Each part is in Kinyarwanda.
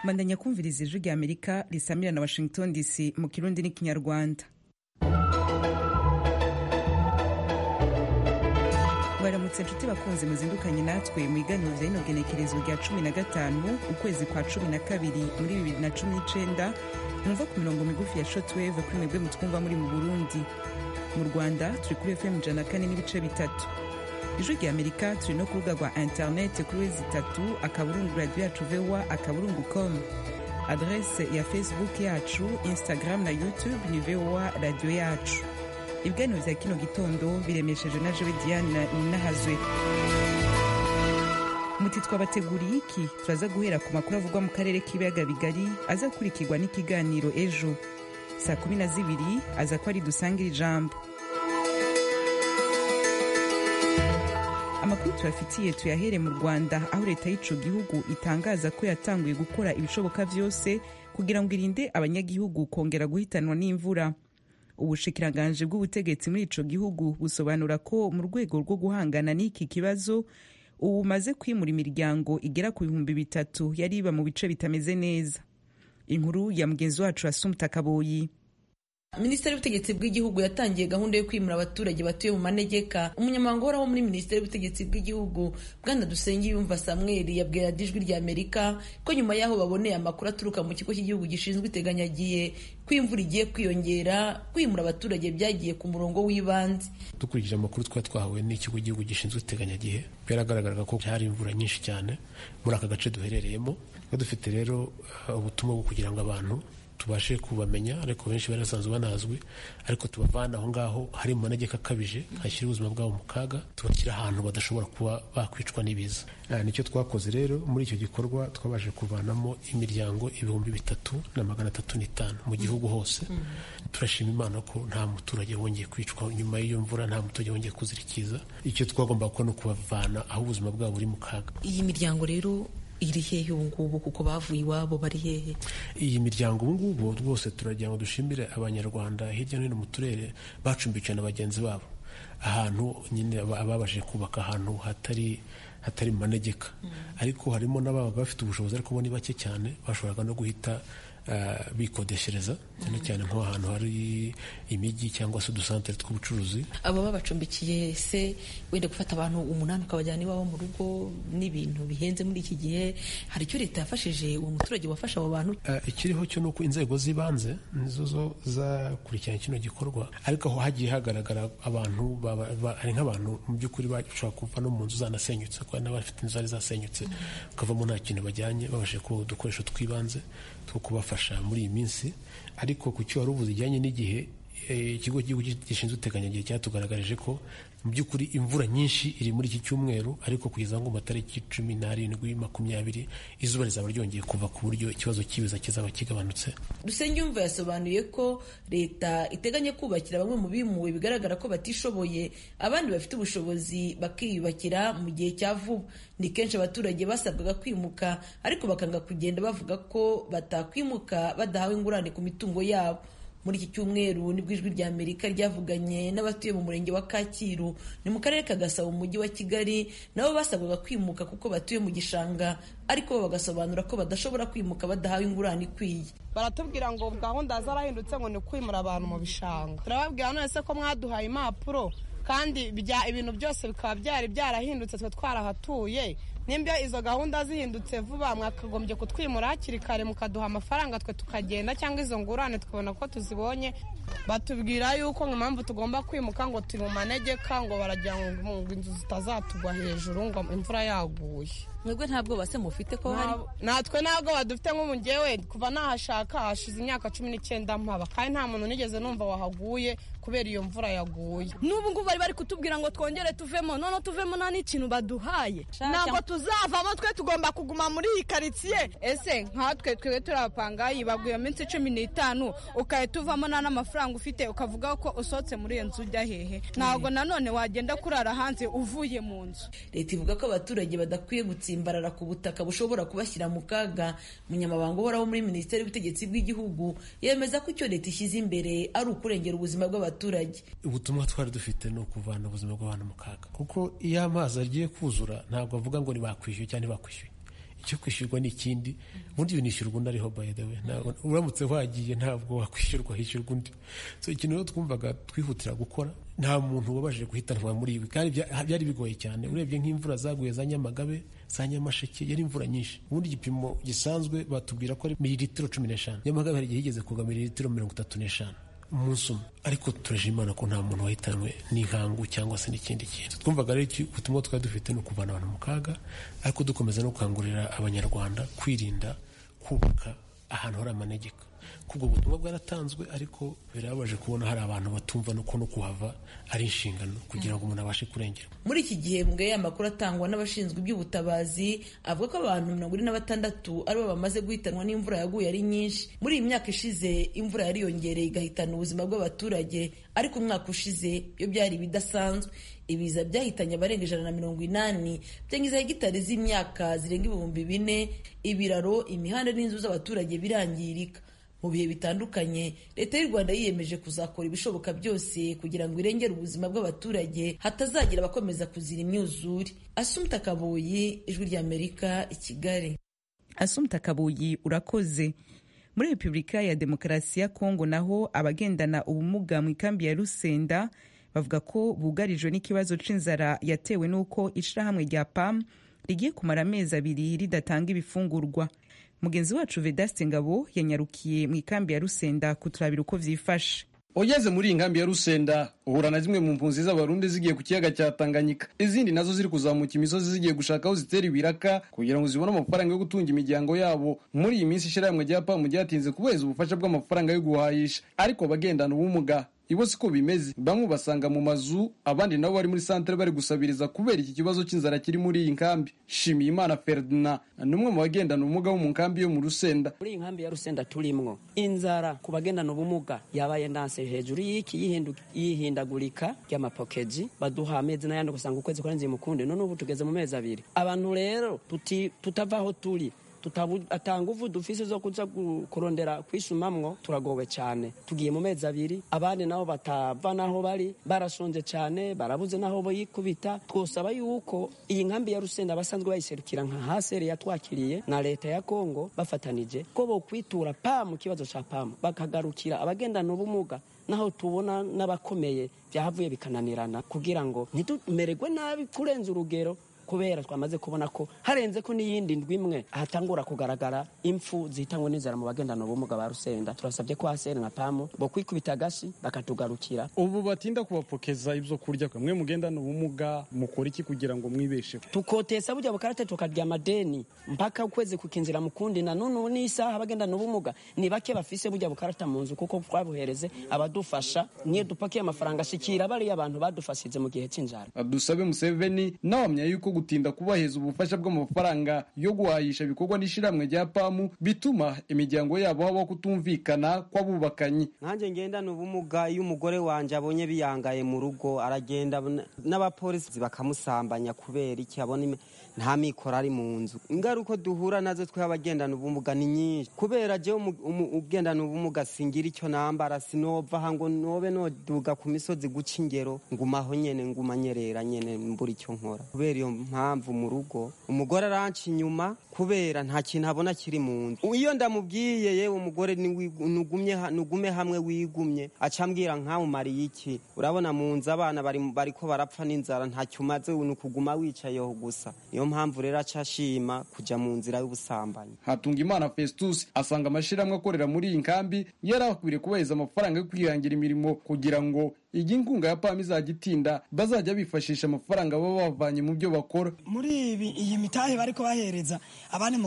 bandanya kumviriza ijwi rya amerika risamira na washington dc mu kirundi n'ikinyarwanda baramutse inshuti bakunze muzindukanye natwe mu iganiro rya rino genekerezo rya cumi na gatanu ukwezi kwa cumi na kabiri muri bibiri na cumi n'icenda mwumva ku mirongo migufi ya shotweve kuri mwebwe mutwumva muri mu burundi mu rwanda turi kuri fm ijana kane n'ibice bitatu ijwi rya amerika turi no ku rubuga rwa interinete kuri wezi itatu akaburungu radiyo yacu vowa akaburungu com adrese ya facebook yacu instagram na youtube ni vowa radiyo yacu ibiganiro bya kino gitondo biremesheje na jowe diane ninahazwe muti twabateguriye iki turaza guhera ku makuru avugwa mu karere k'ibiyaga bigari azakurikirwa n'ikiganiro ejo saa kumi na zibiri aza ko ari dusangira ijambo amakuru tuyafitiye tuyahere mu rwanda aho leta y'ico gihugu itangaza ko yatanguye gukora ibishoboka byose kugira ngo irinde abanyagihugu kongera guhitanwa n'imvura ubushikiranganje bw'ubutegetsi muri ico gihugu busobanura ko mu rwego rwo guhangana n'iki kibazo ubu bumaze kwimura imiryango igera ku bihumbi bitatu yari iba mu bice bitameze neza inkuru ya mugenzi wacu asumta kaboyi minisiteri y'ubutegetsi bw'igihugu yatangiye gahunda yo kwimura abaturage batuye mu manegeka umunyamabanga uhoraho muri minisiteri y'ubutegetsi bw'igihugu bwana dusengiyumva samweli yabwira ijwi rya amerika ko nyuma y'aho baboneye amakuru aturuka mu kigo cy'igihugu gishinzwe iteganyagiye ko imvura igiye kwiyongera kwimura abaturage byagiye ku murongo w'ibanze dukurikije amakuru twari twahawe n'ikigo cy'igihugu gishinzwe iteganyagihe byaragaragaraga ko hari imvura nyinshi cyane muri aka gace duherereyemo dufite rero ubutumwa bwo kugira ngo abantu tubashe kubamenya ariko benshi bari basanzwe banazwi ariko tubavana aho ngaho hari mu manegeka akabije hashyira ubuzima bwabo mu kaga tubashyira ahantu badashobora kuba bakwicwa n'ibiza nicyo twakoze rero muri icyo gikorwa twabashe kuvanamo imiryango ibihumbi bitatu na magana atatu n'itanu mu gihugu hose turashima imana ko nta muturage wongeye kwicwa nyuma y'iyo mvura nta muturage wongeye kuzirikiza icyo twagomba gukora ni ukubavana aho ubuzima bwabo buri mu kaga iyi miryango rero iri hehe ubu ngubu kuko bavuye iwabo bari hehe iyi miryango ubu ngubu rwose turagira ngo dushimire abanyarwanda hirya no hino mu turere bacumbikiwe na bagenzi babo ahantu nyine babashije kubaka ahantu hatari hatari mu manegeka ariko harimo n'ababaga bafite ubushobozi ariko bo ni bake cyane bashoboraga no guhita bikodeshereza cyane cyane nk'ahantu hari imijyi cyangwa se udusantere tw'ubucuruzi aba babacumbikiye se wenda gufata abantu umunani ukabajyana iwabo mu rugo n'ibintu bihenze muri iki gihe hari icyo leta yafashije uwo muturage wafasha abo bantu ikiriho cyo ni uko inzego z'ibanze nizo zo zakurikirana kino gikorwa ariko aho hagiye hagaragara abantu hari nk'abantu mu by'ukuri bashobora kuva no mu nzu zanasenyutse kuko n'abafite inzu zari zasenyutse bakavamo nta kintu bajyanye babashije kuba udukoresho tw'ibanze two kubafasha muri iyi minsi ariko ku cyo wari ubuze ijyanye n'igihe ikigo cy'igihugu gishinzwe iteganyagihe cyatugaragarije ko mu by'ukuri imvura nyinshi iri muri iki cyumweru ariko kugeza ngo matariki cumi n'arindwi makumyabiri izuba rizaba ryongeye kuva ku buryo ikibazo cy'ibiza kizaba kigabanutse dusenyumva yasobanuye ko leta iteganya kubakira bamwe mu bimuwe bigaragara ko batishoboye abandi bafite ubushobozi bakiyubakira mu gihe cya vuba ni kenshi abaturage basabwaga kwimuka ariko bakanga kugenda bavuga ko batakwimuka badahawe ingurane ku mitungo yabo muri iki cyumweru nibwo ijwi rya amerika ryavuganye n'abatuye mu murenge wa kacyiru ni mu karere ka gasabo mu mujyi wa kigali nabo basabwaga kwimuka kuko batuye mu gishanga ariko bo bagasobanura ko badashobora kwimuka badahawe ingurane ikwiye baratubwira ngo gahunda zarahindutse ngo ni ukwimura abantu mu bishanga turababwira none se ko mwaduhaye impapuro kandi ibintu byose bikaba byari byarahindutse twe twarahatuye nimba izo gahunda zihindutse vuba mwakagombye kutwimura hakiri kare mukaduha amafaranga twe tukagenda cyangwa izo ngurane tukabona ko tuzibonye batubwira yuko mu mpamvu tugomba kwimuka ngo turi mu manegeka ngo baragira ngo inzu zitazatugwa hejuru ngo imvura yaguye mwebwe ntabwo base mufite ko hari natwe ntabwo badufite nk'umujyewe kuva nahashaka hashize imyaka cumi n'icyenda mpaba kandi nta muntu nigeze numva wahaguye kubera iyo mvura yaguye n'ubu ngubu bari bari kutubwira ngo twongere tuvemo noneho tuvemo nta n'ikintu baduhaye ntabwo tuzavamo twe tugomba kuguma muri iyi karitsiye ese nkatwe twebwe turi abapangayi baguye iminsi cumi n'itanu ugahita uvamo nta n'amafaranga ufite ukavuga ko usohotse muri iyo nzu ujya hehe ntabwo nanone wagenda kurara hanze uvuye mu nzu leta ivuga ko abaturage badakwiye gutsimbarara ku butaka bushobora kubashyira mu kaga munyamabanga uhoraho muri minisiteri y'ubutegetsi bw'igihugu yemeza ko icyo leta ishyize imbere ari ukurengera ubuzima bw'abaturage ubutumwa twari dufite ni ukuvana ubuzima bw'abantu mu kaga kuko iyo amazi agiye kuzura ntabwo avuga ngo bakwishyuye cyangwa ntibakwishyuye icyo kwishyurwa ni ikindi ubundi unishyurwa undi ariho by the way ntabwo uramutse wagiye ntabwo wakwishyurwa hishyurwa undi so ikintu rero twumvaga twihutira gukora nta muntu wabashije guhitanwa muri ibi kandi byari bigoye cyane urebye nk'imvura zaguye za nyamagabe za nyamasheke yari imvura nyinshi ubundi igipimo gisanzwe batubwira ko ari miliritiro cumi n'eshanu nyamagabe hari igihe higeze kugwa miliritiro mirongo itatu n'eshanu umunsi umwe ariko turaje imana ko nta muntu wahitanwe n'inkangu cyangwa se n'ikindi kintu twumvaga rero iki ubutumwa twari dufite ni ukuvana abantu mu kaga ariko dukomeza no gukangurira abanyarwanda kwirinda kubaka ahantu hari amanegeka kubwo butumwa bwaratanzwe ariko birababaje kubona hari abantu batumva nuko no kuhava ari inshingano kugira ngo umuntu abashe kurengera muri iki gihembwe amakuru atangwa n'abashinzwe iby'ubutabazi avuga ko abantu mirongo ine na batandatu aribo bamaze guhitanwa n'imvura yaguye ari nyinshi muri iyi myaka ishize imvura yariyongereye igahitana ubuzima bw'abaturage ariko umwaka ushize byo byari ibidasanzwe ibiza byahitanye abarenga ijana na mirongo inani byangiza hegitari z'imyaka zirenga ibihumbi bine ibiraro imihanda n'inzu z'abaturage birangirika mu bihe bitandukanye leta y'u rwanda yiyemeje kuzakora ibishoboka byose kugira ngo irengere ubuzima bw'abaturage hatazagira abakomeza kuzira imyuzure asumta kabuyi ijwi ry'amerika i kigali asumta kabuyi urakoze muri repubulika ya demokarasi ya kongo naho abagendana ubumuga mu ikambi ya rusenda bavuga ko bugarijwe n'ikibazo cy'inzara yatewe n'uko ishyirahamwe rya pam rigiye kumara amezi abiri ridatanga ibifungurwa mugenzi wacu vedaste ngabo yanyarukiye mu ikambi ya rusenda kuturabira uko vyifashe ugeze muri iyi nkambi ya rusenda uhura na zimwe mu mpunzi z'abarundi zigiye ku kiyaga cya tanganyika izindi nazo ziri kuzamuka imisozi zigiye gushaka aho zitera ibiraka kugira ngo zibone amafaranga yo gutunga imiryango yabo muri iyi minsi ishyirahamwe rya pamu ryatinze kubahiriza ubufasha bw'amafaranga yo guhahisha ariko bagendana ubumuga ibo siko bimeze bamwe basanga mu mazu abandi nabo bari muri santere bari gusabiriza kubera iki kibazo cy'inzara kiri muri iyi nkambi shimiyimana ferdinand ni umwe mu bagendana ubumuga bo mu nkambi yo mu rusenda muri iyi nkambi ya rusenda turimwo inzara ku bagendana ubumuga yabaye ndanse hejuru y'iki yihindagurika ry'amapokeji baduha amezi n'ayandi ugasanga ukwezi kwarenze mukundi none ubu tugeze mu mezi abiri abantu rero tutava aho turi ata nguvu dufise zo kuza kurondera kwisumamwo turagowe cyane tugiye mu mezi abiri abandi nabo batava n'aho bari barashonje cyane barabuze n'aho bayikubita twosaba yuko iyi nkambi ya rusenda basanzwe bayiserukira nka haseri yatwakiriye na leta ya kongo bafatanije ko bo kwitura pamu ikibazo cya pamu bakagarukira abagendana ubumuga naho tubona n'abakomeye byahavuye bikananirana kugira ngo ntitumererwe nabi kurenza urugero kubera twamaze kubona ko harenze ko n'iyindi ndwi imwe hatangura kugaragara impfu zihitanywe n'inzara mu bagendana ubumuga ba rusenda turasabye ko haseri nka pamu bo kwikubita agashi bakatugarukira ubu batinda kubapokeza ibyo kurya mwe mugendana ubumuga mukora iki kugira ngo mwibesheho tukotesa burya bukarate tukarya amadeni mpaka ukwezi kukinzira mukundi na none n'isaha abagendana ubumuga ni bake bafise burya bukarata mu nzu kuko twabuhereze abadufasha niyo dupakiye amafaranga ashikira bariya abantu badufashije mu gihe cy'inzara dusabe museveni nawamya yuko gutinda kubaheza ubufasha bw'amafaranga yo guhahisha ibikorwa n'ishyirahamwe rya pamu bituma imiryango yabo habaho kutumvikana kw'abubakanyi nanjye ngendana ubumuga iyo umugore wanjye abonye biyangaye mu rugo aragenda n'abapolisi bakamusambanya kubera iki abona nta mikoro ari mu nzu ingaruka duhura nazo twe abagendana ubumuga ni nyinshi kubera jyewe ugendana ubumuga singira icyo nambara sinovaha ngo nobe noduga ku misozi guca ingero ngumaho nyene ngumanyerera nyene mbura icyo nkora kubera iyo mpamvu mu rugo umugore aranca inyuma kubera nta kintu abona kiri mu nzu iyo ndamubwiye yewe umugore nugume hamwe wigumye aca mbwira nkawumariye iki urabona mu nzu abana bari ko barapfa n'inzara ntacyo umaze ni ukuguma wicayeho gusa niyo mpamvu rero aca ashima kujya mu nzira y'ubusambanyi hatunga imana festus asanga amashyirahamwe akorera muri iyi nkambi yari akwiriye kubaheza amafaranga yo kwihangira imirimo kugira ngo iyi nkunga ya pamu izajya itinda bazajya bifashisha amafaranga baba bavanye mu byo bakora muri iyi mitahe bari kubahereza abandi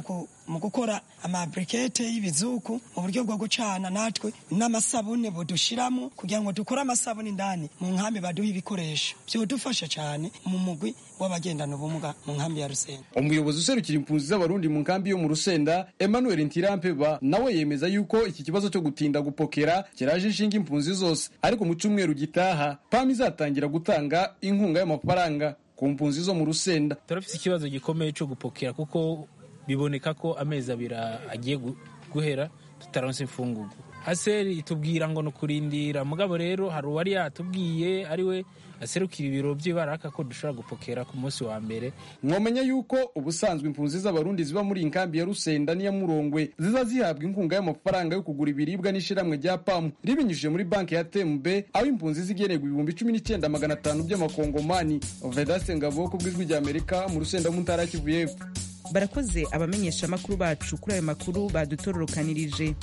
mu gukora amapurikete y'ibizuku mu buryo bwo gucana natwe n'amasabune budushyiramo kugira ngo dukore amasabune indani mu nkambi baduha ibikoresho byadufasha cyane mu mugwi w'abagendana ubumuga mu nkambi ya rusenda umuyobozi userukira impunzi z'abarundi mu nkambi yo mu rusenda emmanuel ntirampeba nawe yemeza yuko iki kibazo cyo gutinda gupokera kiraje inshinga impunzi zose ariko mu cyumweru gito gitaha pamu izatangira gutanga inkunga y'amafaranga ku mpunzi zo mu rusenda turafite ikibazo gikomeye cyo gupokera kuko biboneka ko amezi abiri agiye guhera tutaronse imfungugu aseri itubwira ngo ni ukurindira mugabo rero hari uwari yatubwiye ariwe aserukira ibiro by'ibaraka ko dushobora gupokera ku munsi wa mbere mwamenya yuko ubusanzwe impunzi z'abarundi ziba muri iyi nkambi ya rusenda n'iya murongwe ziza zihabwa inkunga y'amafaranga yo kugura ibiribwa n'ishyirahamwe rya pamu ribinyujije muri banki ya tmb aho impunzi zigenerwa ibihumbi cumi n'icyenda magana atanu by'amakongomani vedaste ngabo ku bw'ijwi ry'amerika mu rusenda mu ntara ya kivu y'epfo barakoze abamenyeshamakuru bacu kuri ayo makuru badutororokanirije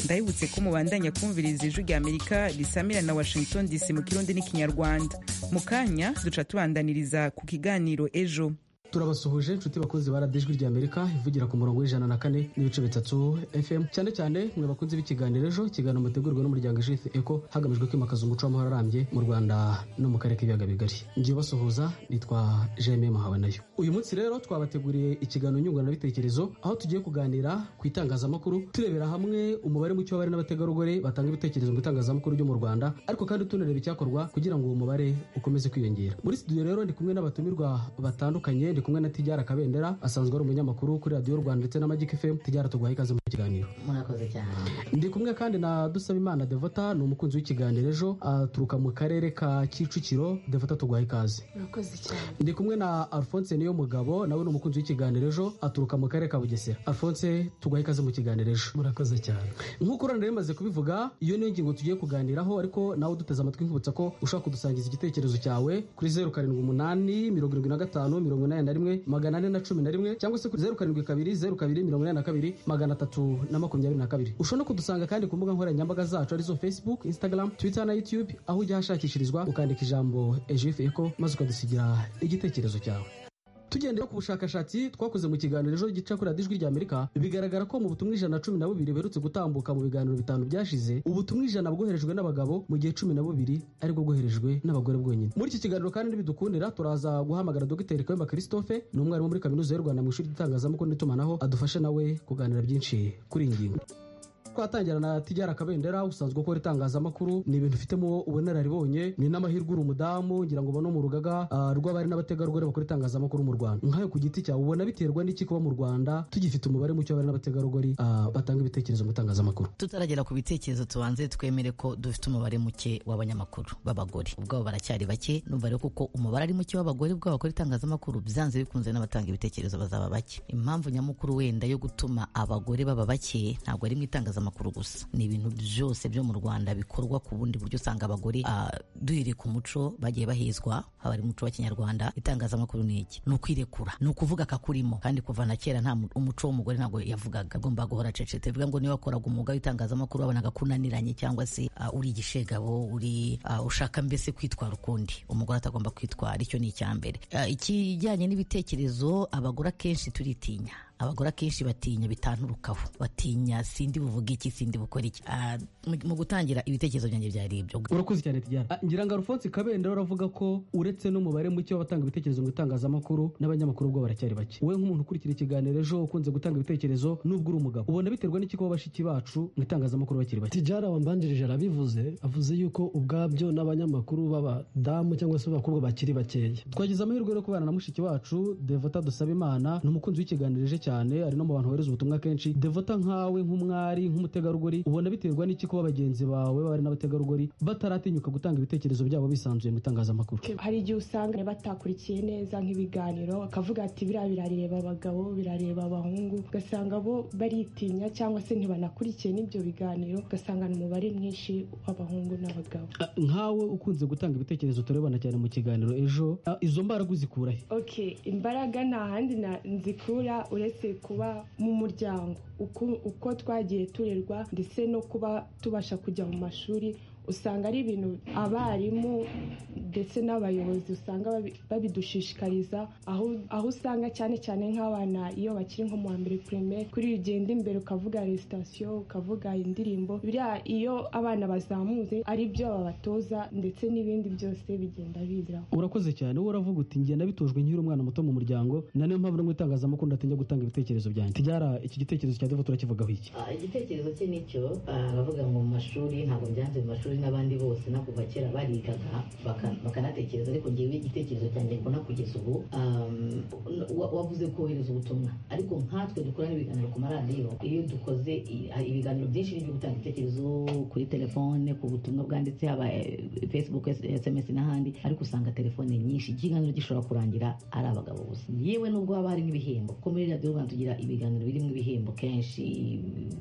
ndabibutse ko mubandanya kumviriza ijwi rya amerika risamira na washington dc mu kirundi n'ikinyarwanda mu kanya duca tubandaniriza ku kiganiro ejo turabasuhuje inshuti bakozi ba radiyo ijwi ry'amerika ivugira ku murongo w'ijana na kane n'ibice bitatu fm cyane cyane mwe bakunze b'ikiganiro ejo ikiganiro mutegurwa n'umuryango ijwi eko hagamijwe kwimakaza umuco w'amahoro arambye mu rwanda no mu karere k'ibiyaga bigari ngiye ubasuhuza nitwa jeme muhabanayo uyu munsi rero twabateguriye ikiganiro nyunguranabitekerezo aho tugiye kuganira ku itangazamakuru turebera hamwe umubare muke w'abari n'abategarugori batanga ibitekerezo mu itangazamakuru ryo mu rwanda ariko kandi tunareba icyakorwa kugira ngo uwo mubare ukomeze kwiyongera muri studio rero ndi kumwe n'abatumirwa batandukanye ndi kumwe na Tijara Kabendera asanzwe ari umunyamakuru kuri radiyo Rwanda ndetse na Magic FM Tijara tuguhaye ikaze mu kiganiro murakoze cyane ndi kumwe kandi na Dusabimana Devota ni umukunzi w'ikiganiro ejo aturuka mu karere ka Kicukiro Devota tuguhaye ikaze murakoze cyane ndi kumwe na Alphonse niyo mugabo nawe ni umukunzi w'ikiganiro ejo aturuka mu karere ka Bugesera Alphonse tuguhaye ikaze mu kiganiro ejo murakoze cyane nk'uko uranda rimaze kubivuga iyo niyo ngingo tugiye kuganiraho ariko nawe duteze amatwi nkibutsa ko ushobora kudusangiza igitekerezo cyawe kuri zeru karindwi umunani mirongo irindwi na gatanu mirongo inani na rimwe magana ane na cumi na rimwe cyangwa se kuri zeru karindwi kabiri zeru kabiri mirongo inani na kabiri magana atatu na makumyabiri na kabiri ushobora no kudusanga kandi ku mbuga nkoranyambaga zacu arizo facebook instagram twitter na youtube aho ujya hashakishirizwa ukandika ijambo ejif eko maze ukadusigira igitekerezo cyawe tugendeye ku bushakashatsi twakoze mu kiganiro ejo gica kuri radiyo rya amerika bigaragara ko mu butumwa ijana na cumi na bubiri buherutse gutambuka mu biganiro bitanu byashize ubutumwa ijana bwoherejwe n'abagabo mu gihe cumi na bubiri aribwo bwoherejwe n'abagore bwonyine muri iki kiganiro kandi ntibidukundira turaza guhamagara dogiteri kayumba christophe ni umwarimu muri kaminuza y'u rwanda mu ishuri ry'itangazamakuru n'itumanaho adufashe nawe kuganira byinshi kuri iyi ngingo twatangira na tijyara kabendera usanzwe ukora itangazamakuru ni ibintu ufitemo ubunararibonye ni n'amahirwe uri umudamu ngira ngo ubone mu rugaga rw'abari n'abategarugori bakora itangazamakuru mu rwanda nkayo ku giti cyawe ubona biterwa n'iki kuba mu rwanda tugifite umubare muke w'abari n'abategarugori batanga ibitekerezo mu itangazamakuru tutaragera ku bitekerezo tubanze twemere ko dufite umubare muke w'abanyamakuru b'abagore ubwabo baracyari bake numva rero kuko umubare ari muke w'abagore ubwabo bakora itangazamakuru byanze bikunze n'abatanga ibitekerezo bazaba bake impamvu nyamukuru wenda yo gutuma abagore baba bake ntabwo ari mu itangazamakuru itangazamakuru gusa ni ibintu byose byo mu rwanda bikorwa ku bundi buryo usanga abagore duhereye ku muco bagiye bahezwa haba ari umuco wa kinyarwanda itangazamakuru ni iki ni ukwirekura ni ukuvuga akakurimo kandi kuva na kera nta umuco w'umugore ntabwo yavugaga agomba guhora acecetse bivuga ngo niba wakoraga umwuga w'itangazamakuru wabonaga ko unaniranye cyangwa se uri igishegabo uri ushaka mbese kwitwara ukundi umugore atagomba kwitwara icyo ni icya mbere ikijyanye n'ibitekerezo abagore akenshi turitinya abagore akenshi batinya bitanturukaho batinya sindi buvuge iki sindi bukora iki mu gutangira ibitekerezo byanjye byari ibyo urakoze cyane tijyana ngira ngo alphonse kabendera uravuga ko uretse n'umubare muke w'abatanga ibitekerezo mu itangazamakuru n'abanyamakuru ubwo baracyari bake wowe nk'umuntu ukurikira ikiganiro ejo ukunze gutanga ibitekerezo n'ubwo uri umugabo ubona biterwa n'iki kuba bashiki bacu mu itangazamakuru bakiri bake tijyana wambanjirije arabivuze avuze yuko ubwabyo n'abanyamakuru b'abadamu cyangwa se b'abakobwa bakiri bakeya twagize amahirwe yo kubana na mushiki wacu devota dusaba imana ni umukunzi w'ikiganiro ejo cyane ari no mu bantu bohereza ubutumwa kenshi devota nkawe nk'umwari nk'umutegarugori ubona biterwa n'iki kuba bagenzi bawe bari n'abategarugori bataratinyuka gutanga ibitekerezo byabo bisanzuye mu itangazamakuru hari igihe usanga batakurikiye neza nk'ibiganiro bakavuga ati biriya birareba abagabo birareba abahungu ugasanga bo baritinya cyangwa se ntibanakurikiye n'ibyo biganiro ugasanga ni umubare mwinshi w'abahungu n'abagabo nkawe ukunze gutanga ibitekerezo turebana cyane mu kiganiro ejo izo mbaraga uzikura he imbaraga nta handi nzikura uretse kuba mu muryango uko twagiye turerwa ndetse no kuba tubasha kujya mu mashuri usanga ari ibintu abarimu ndetse n'abayobozi usanga babidushishikariza aho usanga cyane cyane nk'abana iyo bakiri nko mu wa mbere primaire kuri iyo ugenda imbere ukavuga resitasiyo ukavuga indirimbo biriya iyo abana bazamutse ari byo babatoza ndetse n'ibindi byose bigenda biziraho urakoze cyane wowe uravuga uti ngenda bitojwe nkiri umwana muto mu muryango na niyo mpamvu no mu itangazamakuru ndatinya gutanga ibitekerezo byanjye tijyara iki gitekerezo cya devo turakivugaho iki igitekerezo cye nicyo abavuga ngo mu mashuri ntabwo byanze mu mashuri abanyeshuri n'abandi bose no kuva kera barigaga baka- bakanatekereza ariko ngewe igitekerezo cyanjye mbona kugeza ubu um, wa- wavuze kohereza ubutumwa ariko nkatwe dukorana ibiganiro ku maradiyo iyo dukoze i- hari ibiganiro byinshi byo gutanga ibitekerezo kuri telefone ku butumwa bwanditse haba eh, facebook sms n'ahandi ariko usanga telefone nyinshi ikiganiro gishobora kurangira ari abagabo gusa yewe nubwo haba hari n'ibihembo kuko muri radiyo rwanda tugira ibiganiro birimo ibihembo kenshi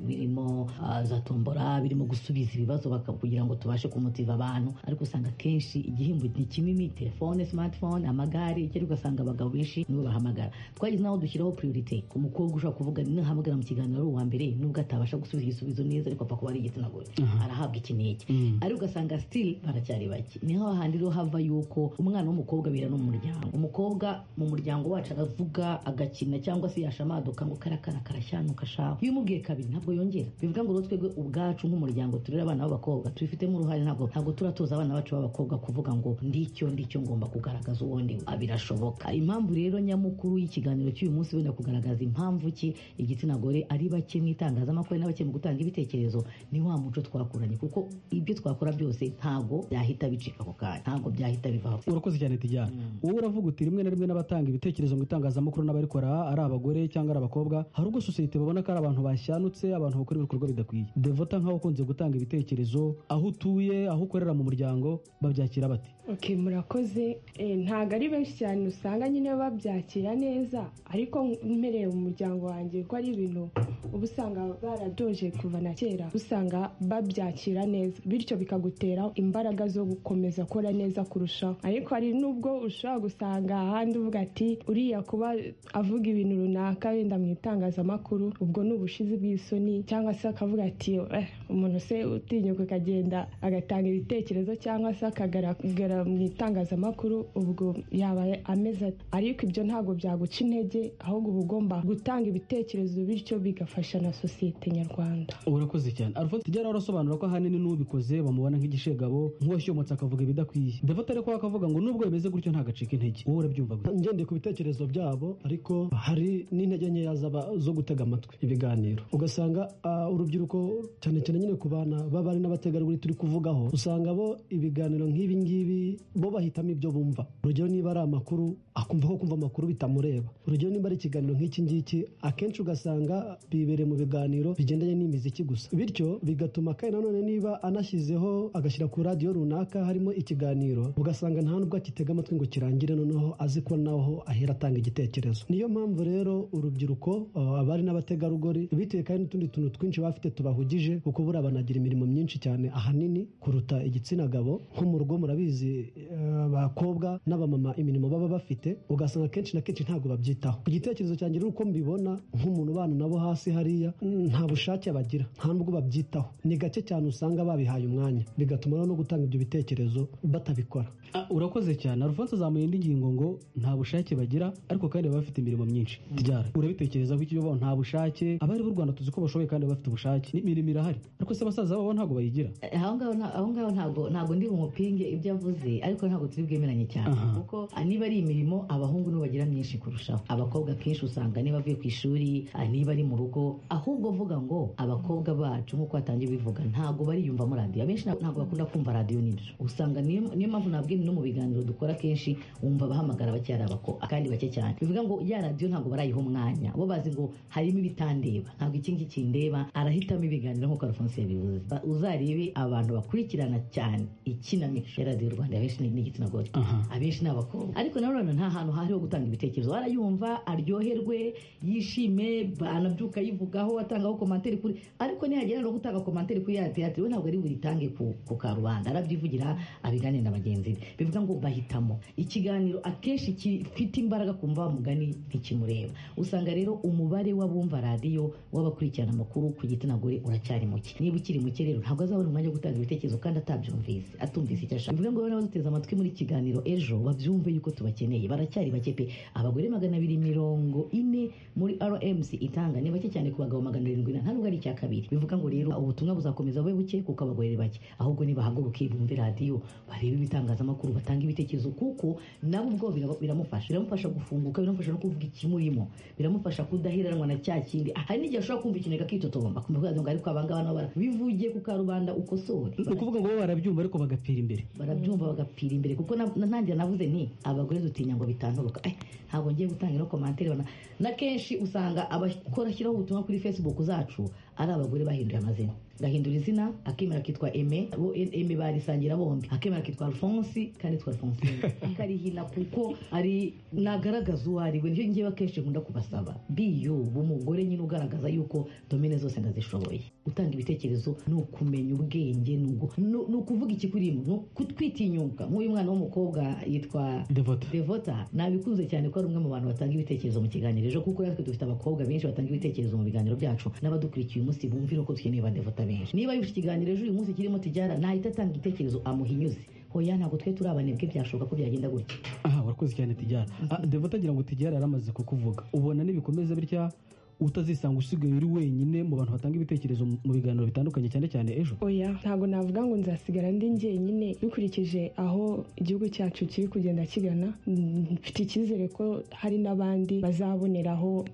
birimo ah, za tombora birimo gusubiza ibibazo baka- kugira ngo tubashe kumutiva abantu ariko usanga kenshi igihembo ni kinini telefone smartphone amagare ikindi ugasanga abagabo benshi nibo bahamagara twagize n'aho dushyiraho priorite umukobwa ushobora kuvuga ntahamagara mu kiganiro ari uwa mbere nubwo atabasha gusubiza igisubizo neza ariko apfa kuba ari igitsina gore arahabwa iki n'iki ariko ugasanga still baracyari bake niho hahandi rero hava yuko umwana w'umukobwa abera no mu muryango umukobwa mu muryango wacu aravuga agakina cyangwa se yashamaduka ngo karakara karashyanuka shaho iyo umubwiye kabiri ntabwo yongera bivuga ngo rero twebwe ubwacu nk'umuryango turera abana b'abakobwa tubifitemo uruhare ntabwo ntabwo turatoza abana bacu b'abakobwa kuvuga ngo ndicyo ndicyo ngomba kugaragaza uwo ndi we." Ah, birashoboka impamvu rero nyamukuru y'ikiganiro cy'uyu munsi wenda kugaragaza impamvu ki igitsina gore ari bake mu itangazamakuru ari na bake mu gutanga ibitekerezo ni wa muco twakuranye kuko ibyo twakora byose ntabwo byahita bicika ako kanya ntabwo byahita bivaho urakoze cyane tijyane wowe uravuga uti rimwe na rimwe n'abatanga ibitekerezo mu itangazamakuru n'abarikora ari abagore cyangwa ari abakobwa hari ubwo sosiyete babona ko ari abantu bashanutse abantu bakora ibikorwa bidakwiye devota nk'aho ukunze gutanga ibitekerezo aho utuye aho ukorera mu muryango babyakira bate ok murakoze Eh, ntabwo ari benshi cyane usanga nyine babyakira neza ariko mpereye mu muryango wanjye ko ari ibintu uba usanga baradoje kuva na kera usanga babyakira neza bityo bikagutera imbaraga zo gukomeza gukora neza kurushaho ariko hari n'ubwo ushobora gusanga ahandi uvuga ati uriya kuba avuga ibintu runaka wenda mu itangazamakuru ubwo ni ubushizi bw'isoni cyangwa se akavuga ati "Eh, umuntu se utinyuka akagenda agatanga ibitekerezo cyangwa se akagaragara mu itangazamakuru ubwo yaba ameze ate ariko ibyo ntabwo byaguca intege ahubwo uba ugomba gutanga ibitekerezo bityo bigafasha na sosiyete nyarwanda urakoze cyane alfonso tijyane arasobanura ko ahanini n'ubikoze bamubona nk'igishegabo nk'uwashyomotse akavuga ibidakwiye devota ariko we akavuga ngo nubwo bimeze gutyo ntagacika intege wowe urabyumva gute ngendeye ku bitekerezo byabo ariko hari n'intege nkeya zaba- zo gutega amatwi ibiganiro ugasanga ah, urubyiruko cyane cyane nyine ku bana b'abari n'abategarugori turi kuvugaho usanga bo ibiganiro nk'ibi ngibi bo bahitamo ibyo bumva urugero niba ari amakuru akumva ko kumva amakuru bitamureba urugero niba ari ikiganiro nk'iki ngiki akenshi ugasanga bibereye mu biganiro bigendanye n'imiziki gusa bityo bigatuma kandi nanone niba anashyizeho agashyira ku radiyo runaka harimo ikiganiro ugasanga nta nubwo akitega amatwi ngo kirangire noneho azi ko naho ahera atanga igitekerezo niyo mpamvu rero urubyiruko uh, abari n'abategarugori bitewe kandi n'utundi tuntu twinshi bafite tubahugije kuko buriya banagira imirimo myinshi cyane ahanini kuruta igitsina gabo nko mu rugo murabizi eh, abakobwa n'abamama imirimo baba bafite ugasanga kenshi na kenshi ntabwo babyitaho ku gitekerezo cyanjye rero uko mbibona nk'umuntu ubana nabo hasi hariya mm, nta bushake bagira nta nubwo babyitaho ni gake cyane usanga babihaye umwanya bigatuma rero no gutanga ibyo bitekerezo batabikora Ah, urakoze cyane alfonso azamuye indi ngingo ngo nta bushake bagira ariko kandi baba bafite imirimo myinshi ryara urabitekereza ko icyo bo nta bushake abari b'u rwanda tuzi ko bashoboye kandi baba bafite ubushake n'imirimo irahari ariko se basaza babo ntabwo bayigira Eh, aho ngaho nta- aho ngaho ntabwo ntabwo ndi bumupinge ibyo avuze ariko ntabwo turi bwemeranye cyane Aha. kuko ah, niba ari imirimo abahungu nibo bagira myinshi kurushaho abakobwa kenshi usanga niba bavuye ku ishuri ah, niba ari mu rugo ahubwo vuga ngo abakobwa bacu nk'uko batangiye bivuga ntabwo bariyumvamo radiyo abenshi nta- ntabwo bakunda kumva radiyo n'ibyo usanga niyo niyo mpamvu nabwiye no mu biganiro dukora kenshi wumva bahamagara bake ari abako kandi bake cyane bivuga ngo ya radiyo ntabwo barayiha umwanya bo bazi ngo harimo ibitandeba ntabwo iki ngiki ndeba arahitamo ibiganiro nk'uko alphonse yabivuze Ba- uzarebe abantu bakurikirana cyane ikinamico ya radiyo rwanda abenshi ni igitsina gore abenshi ni abakobwa ariko nanone nta hantu hariho gutanga ibitekerezo arayumva aryoherwe yishime anabyuka yivugaho atangaho komantere kuri ariko nihagera no gutanga komantere kuri ya teyatire we ntabwo ari buritange ku, ku karubanda arabyivugira abiganire na bagenzi be bivuga ngo bahitamo ikiganiro akenshi gifite imbaraga kumva wa mugani ntikimureba usanga rero umubare w'abumva radiyo w'abakurikirana amakuru ku gitsina gore uracyari muke niba ukiri muke rero ntabwo azabona umwanya wo gutanga ibitekerezo kandi atabyumvise atumvise icyo ashaka bivuga ngo rero n'abaduteze amatwi muri iki kiganiro ejo babyumve yuko tubakeneye baracyari bake pe abagore magana abiri mirongo ine muri rmc itanga ni bake cyane ku bagabo magana arindwi na ntabwo ari icya kabiri bivuga ngo rero ubutumwa buzakomeza bube buke kuko abagore ni bake ahubwo nibahaguruke bumve radiyo barebe ibitangazamakuru batanga ibitekerezo kuko nabo ubwo biraba- biramufasha biramufasha gufunguka biramufasha no kuvuga ikimurimo biramufasha kudaheranwa na cya kindi hari n'igihe ashobora kumva ikintu akitotomba kumva ko yagira ngo ariko abangaba nabo bara bivugiye ku karubanda uko so bagore ni ukuvuga ngo bo barabyumva ariko bagapira imbere barabyumva bagapira imbere kuko na- na- nanjye navuze ni abagore dutinya ngo bitanzabuka "Ai, ntabwo ngiye gutanga ino komantere bana." na kenshi usanga abakora ashyiraho ubutumwa kuri facebook zacu ari abagore bahinduye amazina gahindura izina akemera akitwa eme bo eme barisangira bombi akemera akitwa alphonse kandi yitwa alphonsine akarihina kuko ari nagaragaza uwo ari we nicyo ngewe akenshi nkunda kubasaba biyo umugore nyine ugaragaza yuko domine zose ndazishoboye gutanga ibitekerezo ni ukumenya ubwenge ni ugu- ni- ni ukuvuga ikikurimo ni ukutwitinyuka nk'uyu mwana w'umukobwa yitwa Devota. devota nabikunze cyane ko ari umwe mu bantu batanga ibitekerezo mu kiganiro ejo kuko natwe dufite abakobwa benshi batanga ibitekerezo mu biganiro byacu n'abadukurikiye uyu munsi bumvira ko dukeneye ba devota benshi niba yumva ikiganiro ejo uyu munsi kirimo tijyara nahita atanga igitekerezo amuhinyuze hoya ntabwo twe turi abanebwe byashoboka ko byagenda gutya aha warakoze cyane tijyara Ah, devota agira ngo tijyara yaramaze kukuvuga ubona nibikomeza bitya utazisanga usigaye uri wenyine mu bantu batanga ibitekerezo mu- mu biganiro bitandukanye cyane cyane ejo oya ntabwo navuga ngo nzasigara ndi njyenyine dukurikije aho igihugu cyacu kiri kugenda kigana mm, mfite icyizere ko hari n'abandi bazaboneraho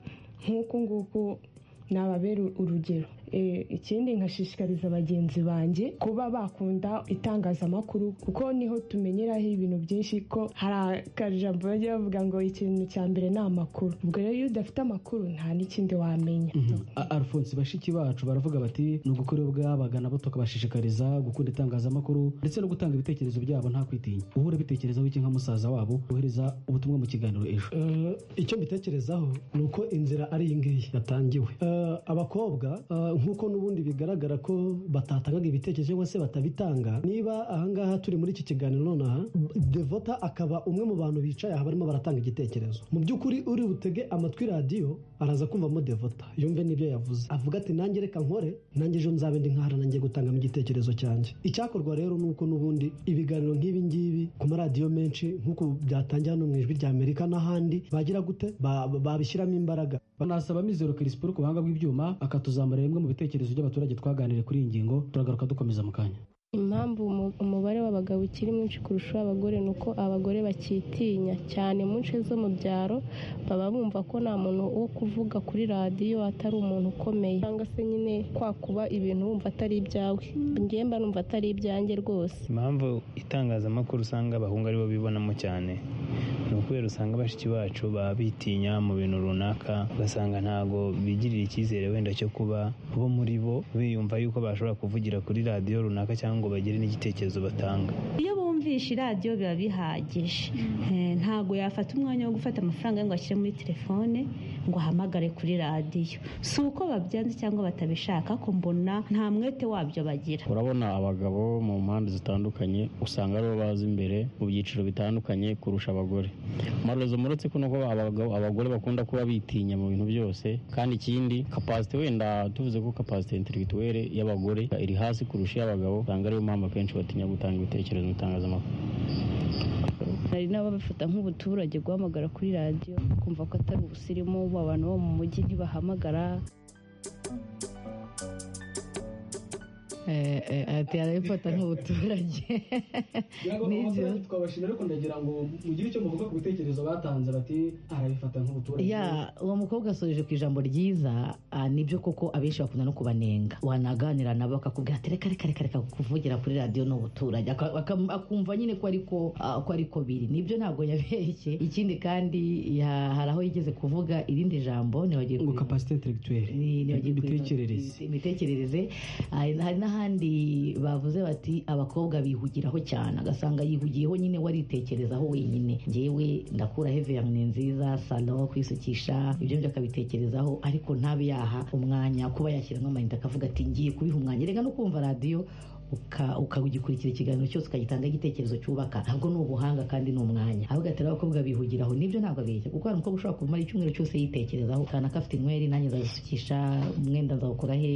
nk'uku nguku nababera urugero Eh, ikindi nkashishikariza bagenzi banjye kuba bakunda itangazamakuru kuko niho tumenyeraho ibintu byinshi ko hari akajambo bajya bavuga ngo ikintu cya mbere ni amakuru ubwo rero iyo udafite amakuru nta n'ikindi wamenya A- alphonse bashiki bacu baravuga bati ni ugukora iyo bwabaga nabo tukabashishikariza gukunda itangazamakuru ndetse no gutanga ibitekerezo byabo nta kwitinya uhora bitekerezaho iki nka musaza wabo wohereza ubutumwa mu kiganiro ejo Eh, icyo mbitekerezaho ni uko inzira ari iyi ngiyi yatangiwe Eh, abakobwa eh, nk'uko n'ubundi bigaragara ko batatangaga ibitekerezo cyangwa se batabitanga niba ahangaha turi muri iki kiganiro nonaha devota akaba umwe mu bantu bicaye aha barimo baratanga igitekerezo mu by'ukuri uri butege amatwi radiyo araza kumvamo devota yumve n'ibyo yavuze avuga ati nanjye reka nkore nanjye ejo nzabe ndi nkahara nanjye gutangamo igitekerezo cyanjye icyakorwa rero ni uko n'ubundi ibiganiro nk'ibi ngibi ku maradiyo menshi nk'uko byatangira hano mu ijwi rya amerika n'ahandi bagira gute Ba- ba- babishyiramo imbaraga banasaba mizero kirisporo ku buhanga bw'ibyuma akatuzamurira bimwe mu bitekerezo by'abaturage twaganiriye kuri iyi ngingo turagaruka dukomeza mu kanya impamvu umu- umubare w'abagabo ukiri mwinshi kurusha uw'abagore ni uko abagore bakitinya cyane mu nce zo mu byaro baba bumva ko nta muntu wo kuvuga kuri radiyo atari umuntu ukomeye cyangwa se nyine kwa kuba ibintu wumva atari ibyawe njyewe mba numva atari ibyanjye rwose impamvu itangazamakuru usanga abahungu aribo bibonamo cyane ni ukubera usanga bashiki bacu baba bitinya mu bintu runaka ugasanga ntago bigirira icyizere wenda cyo kuba bo muri bo biyumva yuko bashobora kuvugira kuri radiyo runaka cyangwa ngo bagire n'igitekerezo batanga iyo bumvishe iradiyo biba bihagije Eh, ntabwo yafata umwanya wo gufata amafaranga ye ngo ashyire muri telefone ngo ahamagare kuri radiyo si uko babyanze cyangwa batabishaka ko mbona nta mwete wabyo bagira urabona abagabo mu mpande zitandukanye usanga aribo baza imbere mu byiciro bitandukanye kurusha abagore amarozo muretse ko nuko abagabo- abagore bakunda kuba bitinya mu bintu byose kandi ikindi kapasite wenda tuvuze ko kapasite intelektuwere y'abagore iri hasi kurusha iy'abagabo usanga ariyo mpamvu akenshi batinya gutanga ibitekerezo mu itangazamakuru hari n'ababifata nk'ubuturage guhamagara kuri radiyo kumva ko atari ubusirimu abantu bo mu mujyi ntibahamagara Eh, eh, ati arabifata nk'ubuturage Nibyo. twabashimira ariko ndagira ngo mugire icyo muvuga ku bitekerezo batanze bati arabifata nk'ubuturage ya uwo mukobwa asoje ku ijambo ryiza ah, nibyo koko abenshi bakunda no kubanenga wanaganira nabo bakakubwira ati reka reka reka reka kuvugira kuri radiyo ni ubuturage Aka- aka- akumva nyine ko ariko ah, ko ariko biri nibyo ntabwo yabeshye ikindi kandi ya- hari aho yigeze kuvuga irindi jambo ntibagiye ngo kapasite intelektuwere imitekerereze imitekerereze hari hari n'ahandi bavuze bati abakobwa bihugiraho cyane agasanga yihugiyeho nyine waritekerezaho wenyine njyewe ndakura heveyamu ni nziza salo kwisukisha ibyo ngibyo akabitekerezaho ariko ntabe yaha umwanya kuba yashyiramo amayinite akavuga ati ngiye kubiha umwanya reka no kumva radiyo uka- ukagikurikira ikiganiro cyose ukagitanga igitekerezo cyubaka ntabwo ni ubuhanga kandi ni umwanya ahubwo ati abakobwa bihugiraho nibyo ntabwo abeshya kuko hari umukobwa ushobora kumara icyumweru cyose yitekerezaho kana afite inyweri nanjye nzazisukisha umwenda nzawukora he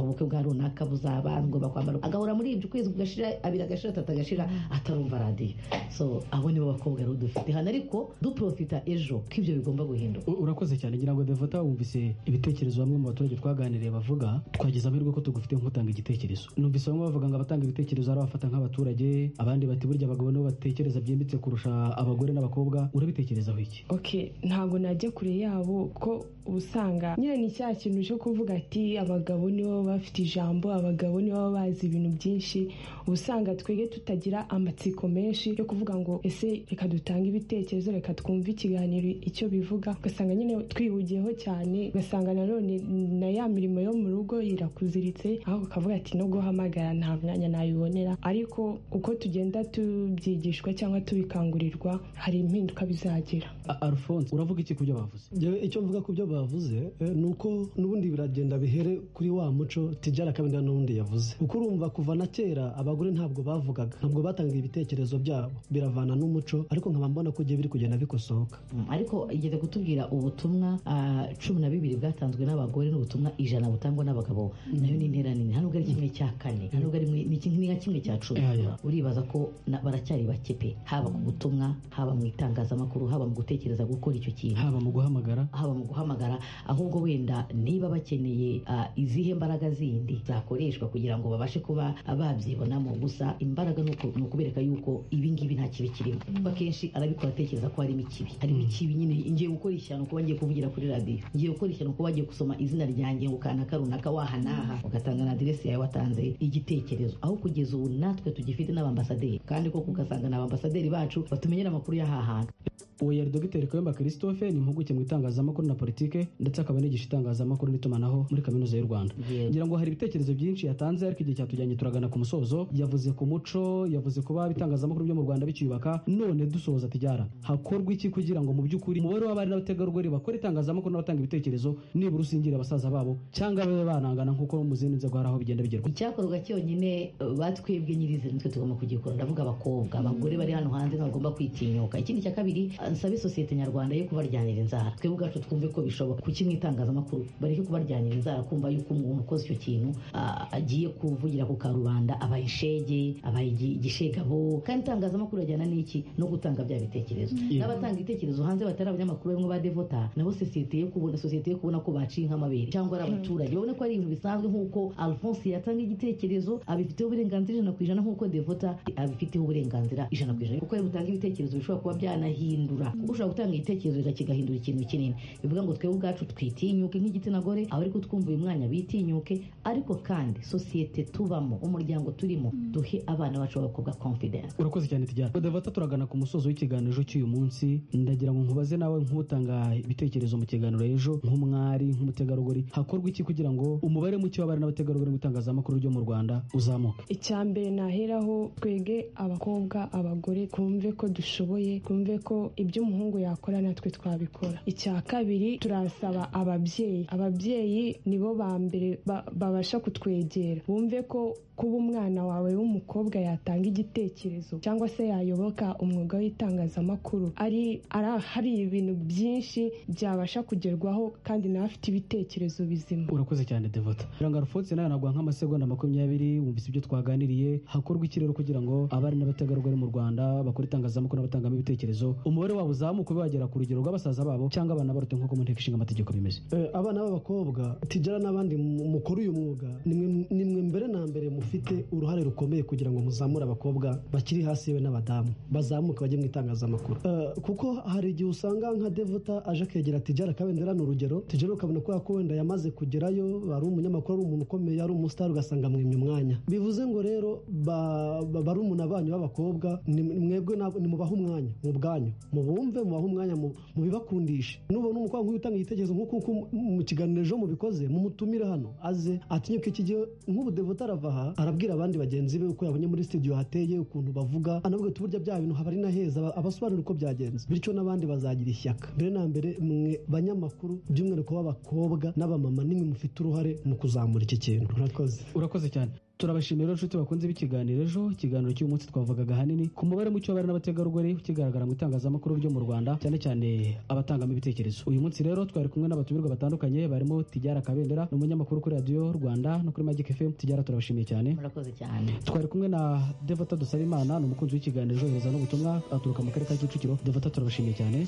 ubukwe bwa runaka buzaba ngomba kwambara agahora muri ibyo ukwezi kugashira abiri agashira atatu agashira atarumva radiyo so abo nibo bakobwa rero dufite hano ariko duprofita ejo ko ibyo bigomba guhinduka U- urakoze cyane ngira ngo devota wumvise ibitekerezo bamwe mu baturage twaganiriye bavuga twagize amahirwe ko tugufite nk'utanga igitekerezo numvise bamwe bamwe bavuga ngo abatanga ibitekerezo ari abafata nk'abaturage abandi bati burya abagabo nibo batekereza byimbitse kurusha abagore n'abakobwa urabitekerezaho iki ok ntabwo najya kure yabo ko usanga nyine ni cya kintu cyo kuvuga ati abagabo nibo baba bafite ijambo abagabo nibo baba bazi ibintu byinshi usanga twebwe tutagira amatsiko menshi yo kuvuga ngo ese reka dutange ibitekerezo reka twumve ikiganiro icyo bivuga ugasanga nyine twihugiyeho cyane ugasanga nanone na ya mirimo yo mu rugo irakuziritse aho ukavuga ati no guhamagara nta mwanya nayibonera ariko uko tugenda tubyigishwa cyangwa tubikangurirwa hari impinduka bizagira A- alphonse uravuga iki ku byo bavuze Njyewe icyo mvuga ku byo bavuze eh, ni uko n'ubundi biragenda bihere kuri wa muco tijara kabinda n'ubundi yavuze kuko urumva kuva na kera abagore ntabwo bavugaga ntabwo batangaga ibitekerezo byabo biravana n'umuco ariko nkaba mbona ko igihe biri kugenda bikosoka Mm, ariko igeze kutubwira ubutumwa ah, cumi na bibiri bwatanzwe n'abagore n'ubutumwa ijana butangwa n'abagabo nayo ni intera nini nta nubwo ari kimwe cya kane nta nubwo ari mwe- ni kimwe- ni nka kimwe cya cumi uribaza ko na- baracyari bake pe haba ku butumwa haba mu itangazamakuru haba mu gutekereza gukora icyo kintu haba mu guhamagara haba mu guhamagara ahubwo wenda niba bakeneye ah, izihe mbaraga zindi zakoreshwa kugira ngo babashe kuba babyibonamo gusa imbaraga ni uku- ni ukubereka yuko ibi ngibi nta kibi kirimo kuko akenshi arabikora atekereza ko harimo ikibi harimo ikibi nyine ngiye gukora ishyano kuba ngiye kuvugira kuri radiyo ngiye gukora ishyano kuba ngiye gusoma izina ryanjye ngo kanaka runaka waha n'aha ugatanga na aderesi yawe watanze igitekerezo aho kugeza ubu natwe tugifite n'abambasaderi kandi koko ugasanga ni abambasaderi bacu batumenyera amakuru y'aha hantu Uwera Dr Kayumba Christophe ni impuguke mu itangazamakuru na politike ndetse akaba anigisha itangazamakuru n'itumanaho muri kaminuza y'u Rwanda ngira ngo hari ibitekerezo byinshi yatanze ariko igihe cyatujyanye turagana ku musozo yavuze ku muco yavuze kuba ibitangazamakuru byo mu Rwanda bicyubaka none dusoza tijyara hakorwa iki kugira ngo mu by'ukuri umubare w'abari n'abategarugori bakora itangazamakuru n'abatanga ibitekerezo nibura usingira basaza babo cyangwa babe barangana nk'uko mu zindi nzego hari aho bigenda bigerwa icyakorwa cyonyine eh, batwebwe nyirizina nitwe tugomba kugikora ndavuga abakobwa abagore bari hano hanze ntibagomba kwitinyuka ikindi cya kabiri eh, nsabe sosiyete nyarwanda yo kubaryanira inzara twebwe ubwacu twumve ko bishoboka kuki mu itangazamakuru bareke kubaryanira inzara kumva yuko umuntu ukoze icyo kintu ah, agiye kuvugira ku karubanda abaye ishege abaye igi- igishegabo kandi itangazamakuru ajyana n'iki no gutanga bya bitekerezo Yeah. n'abatanga ibitekerezo hanze batari abanyamakuru bamwe ba devota nabo sosiyete yo kubona sosiyete yo kubona ko baciye nk'amabere cyangwa ari abaturage babone ko ari ibintu bisanzwe nk'uko alphonse yatanga igitekerezo abifiteho uburenganzira ijana ku ijana nk'uko devota abifiteho uburenganzira ijana ku ijana kuko ari butanga ibitekerezo bishobora kuba byanahindura kuko ushobora gutanga igitekerezo reka kigahindura ikintu kinini bivuga ngo twebwe ubwacu twitinyuke nk'igitsina gore abari kutwumva uyu mwanya bitinyuke ariko kandi sosiyete tubamo umuryango turimo duhe abana bacu b'abakobwa confidence urakoze cyane tijyana badavata turagana ku musozo w'ikiganiro cy'uyu munsi ndagira ngo nkubaze nawe nk'utanga ibitekerezo mu kiganiro ejo nk'umwari nk'umutegarugori hakorwa iki kugira ngo umubare muke w'abari n'abategarugori mu itangazamakuru ryo mu rwanda uzamuke icya mbere naheraho twege abakobwa abagore twumve ko dushoboye twumve ko ibyo umuhungu yakora natwe twabikora icya kabiri turasaba ababyeyi ababyeyi nibo ba mbere ba- babasha kutwegera bumve ko kuba umwana wawe w'umukobwa yatanga igitekerezo cyangwa se yayoboka umwuga w'itangazamakuru ari ari- hari ibintu byinshi byabasha kugerwaho kandi nawe afite ibitekerezo bizima urakoze cyane devota kugira ngo arufotse nawe nagwa nk'amasegonda makumyabiri wumvise ibyo twaganiriye hakorwa iki rero kugira ngo abari n'abategarugori mu rwanda bakora itangazamakuru n'abatangamo ibitekerezo umubare wabo uzamuke ube wagera ku rugero rw'abasaza babo cyangwa abana barute nk'uko mu nteko ishinga amategeko bimeze Eh, abana b'abakobwa tijara n'abandi mu- mukora uyu mwuga nimwe nimwe mbere na mbere mufite uruhare rukomeye kugira ngo muzamure abakobwa bakiri hasi yewe n'abadamu bazamuke bajye mu itangazamakuru Eh, kuko hari igihe usanga nka devuta aje akegera tijara kabendera ni urugero tijara ukabona ko yako wenda yamaze kugerayo ari umunyamakuru ari umuntu ukomeye ari umusitari ugasanga mwimye umwanya bivuze ngo rero ba- ba- barumuna banyu b'abakobwa ni- mwebwe ntabwo- nimubahe umwanya mu bwanyu mubumve mubahe umwanya mu- mubibakundishe nubona umukobwa nk'uyu utanga igitekerezo nk'uko nk'uko mu kiganiro ejo mubikoze mumutumire hano aze atinyuke iki gihe nk'ubudevuta arava aha arabwira abandi bagenzi be uko yabonye muri studio hateye ukuntu bavuga anabwira ati burya bya bintu haba ari naheza abasobanura uko byagenze bityo n'abandi bazagira ishyaka mbere na mbere mwe banyamakuru by'umwihariko b'abakobwa n'abamama nimwe mufite uruhare mu kuzamura iki kintu murakoze urakoze cyane turabashimira rero inshuti bakunze b'ikiganiro ejo ikiganiro cy'uyu munsi twavugaga ahanini ku mubare muke w'abari n'abategarugori ukigaragara mu itangazamakuru ryo mu rwanda cyane cyane abatangamo ibitekerezo uyu munsi rero twari kumwe n'abatumirwa batandukanye barimo tijyara kabendera ni umunyamakuru kuri radiyo rwanda no kuri magic fm tijyara turabashimiye cyane murakoze cyane twari kumwe na devota dusabimana ni umukunzi w'ikiganiro johereza n'ubutumwa aturuka mu karere ka kicukiro devota turabashimiye cyane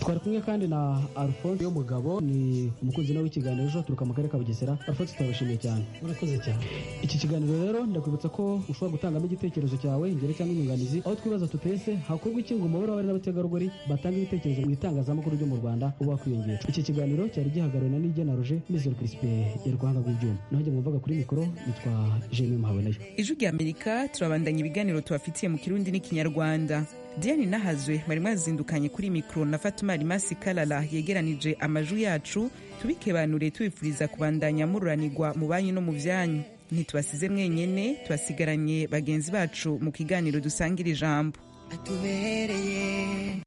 twari kumwe kandi na alphonse y'umugabo ni umukunzi nawe w'ikiganiro ejo aturuka mu karere ka bugesera alphonse turabashimiye cyane murakoze cyane iki kiganiro rero ndakwibutsa ko ushobora gutangamo igitekerezo cyawe ingero cyangwa inyunganizi aho twibaza tutese hakorwa iki ngo umubare w'abari n'abategarugori batanga ibitekerezo mu itangazamakuru ryo mu rwanda uba wakwiyongera iki kiganiro cyari gihagarariwe na nigena roje mizero kirisipe y'urwanga rw'ibyuma naho jye mwumvaga kuri mikoro nitwa jemima muhabonayo ijwi rya amerika turabandanya ibiganiro tubafitiye mu kirundi n'ikinyarwanda diane nahazwe bari mwazindukanye kuri mikoro na fatuma rimasi karara yegeranije amajwi yacu tubikebanure tubifuriza kubandanya mururanirwa mu banyu no mu byanyu ntitubasize mwenyene tubasigaranye bagenzi bacu mu kiganiro dusangira ijambo atubereye